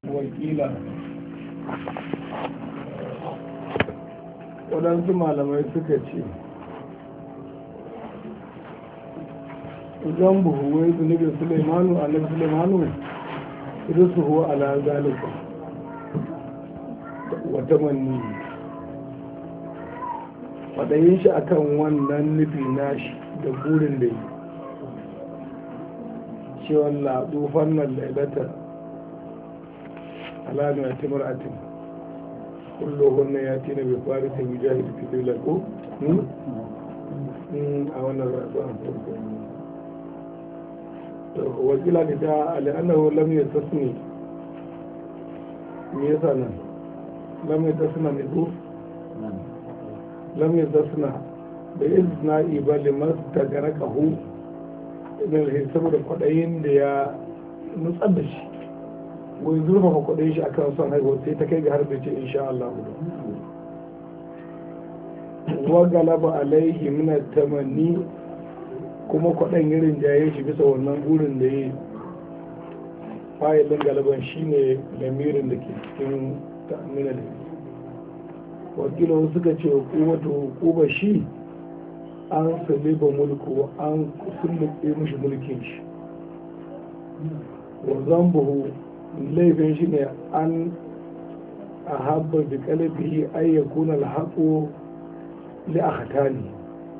wakila waɗansu malamai suka ce zan buhu wai zunubin suleimanu alif suleimanu su huwa ala zalika wata manni faɗayin shi akan wannan nufi nashi da burin da yi cewa laɗu fannan lailata alamu ya timar atin kullum ya tina bai fari ta mujahid fitila ko a wannan rasuwan farko wakila da ta al'annahu lam ya tasni me yasa nan lam ya tasna ne ko lam ya tasna da izna ibali masu tagara kahu idan saboda kwaɗayin da ya nutsar da shi wai zurfafa kwaɗayin shi akan son haihuwa sai ta kai ga har da ce insha Allah wa galaba alaihi min tamanni kuma kwaɗan irin jaye shi bisa wannan burin da ya fayilin galaban shi ne lamirin da ke cikin ta'amina da wakilin suka ce hukumatu hukuma shi an saliba mulku an sulluɓe mishi mulkin shi wanzan buhu laifin shi ne an a haɓar da ƙalafi ayyakuna alhaƙo li a hatani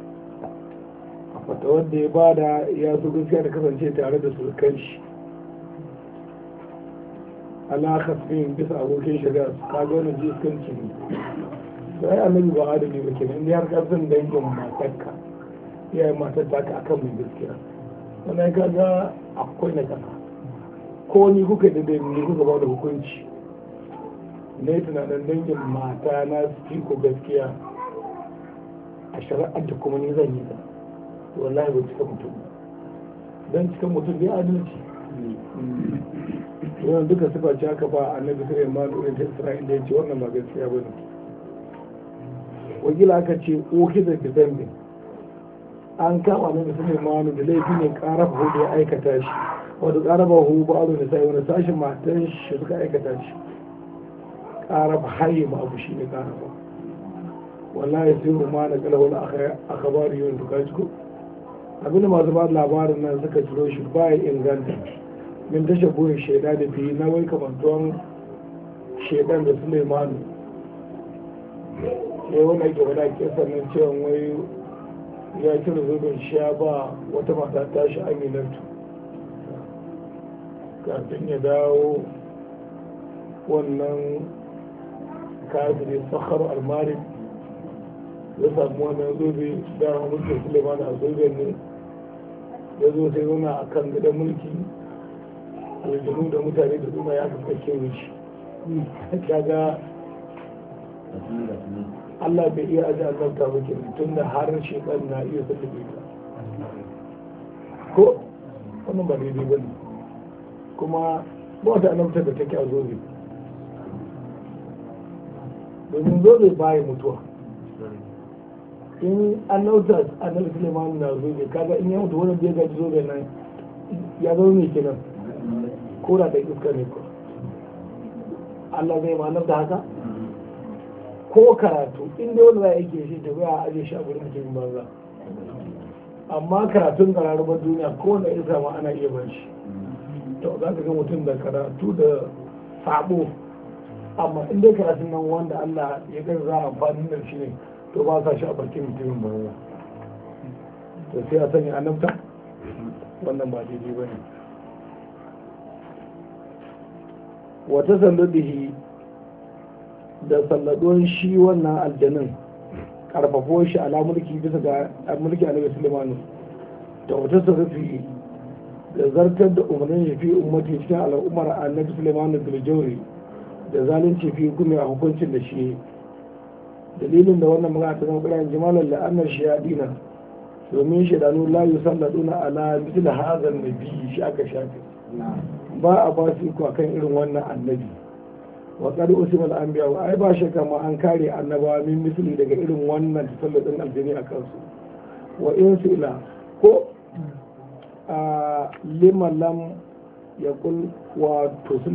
wata wanda ya bada ya so gaskiya da kasance tare da surukan shi alakas bin bisa abokin shari'a ka ga wani jiskanci ne da ya annabi ba adali ba kenan inda har kasan dangin matarka iyayen matar ta ka akan mai gaskiya wannan ka ga akwai na kasa ko ni kuka da dai ni kuka ba da hukunci ne tunanin dangin mata na su ko gaskiya a shari'ar da kuma ni zan yi ta wallahi ba cika mutum don cika mutum ne adalci wannan duka suka ci aka ba annabi sai ma irin ta isra'ila ya ce wannan ba gaskiya ba ne wakila aka ce oki da ki zambi an kama annabi sai ma da laifi ne karafa hu da ya aikata shi wanda karafa hu ba abu da sai wani sashin matan shi suka aikata shi karafa haye ma abu shi ne karafa wallahi sai ma na kalawar akabari yau da kaji ko abin da masu ba labarin nan suka ciro shi ba ya inganta min tashe burin shaida da biyu na wai kamantuwan shaidan da suleimanu sai wani ake wada ke sannan cewa wai ya cire zubin sha ba wata mata tashi aminatu kafin ya dawo wannan kafin sakhar almari ya samu wannan zobe da mulkin suleiman a zoben ne ya zo sai zauna a kan gidan mulki aljanu da mutane da suna ya kafa kewa shi kaga Allah bai iya aji annabta ba ke tun da har shekar na iya sallabe ta ko wannan ba daidai ba ne kuma ba wata annabta da take a zobe domin zobe baya mutuwa in an nauta annabi suleiman na zobe kaga in ya mutu wani bai gaji zobe nan ya zama mai kenan ko da da iska ne ko Allah zai ma'anar da haka ko karatu in dai wanda za a yake shi ta a aje shi a gurin mutumin banza amma karatun kararrubar duniya ko wanda iska ma ana iya ban shi to za ka ga mutum da karatu da sabo amma in dai karatun nan wanda Allah ya kai za a amfani da shi ne to ba sa shi a bakin mutumin banza to sai a sanya annabta wannan ba daidai ba ne wata salladihi da salladon shi wannan aljanin karfafo shi ala mulki bisa ga mulki annabi sulaiman da wata sarrafi da zartar da umarnin ya fi ummati cikin al'ummar annabi sulaiman da jauri da zalunci fi hukumi a hukuncin da shi dalilin da wannan magana ta zama ƙiran jimalar la'annar shi ya dina domin shaidanu la yi salladuna ala mitil hazan nabi shi aka shafe ba a ba su iko akan irin wannan annabi wa qad usima al anbiya wa ai ba shakka ma an kare annabawa min misli daga irin wannan tasalladin aljini a kansu wa in su ila ko a liman lam yaqul wa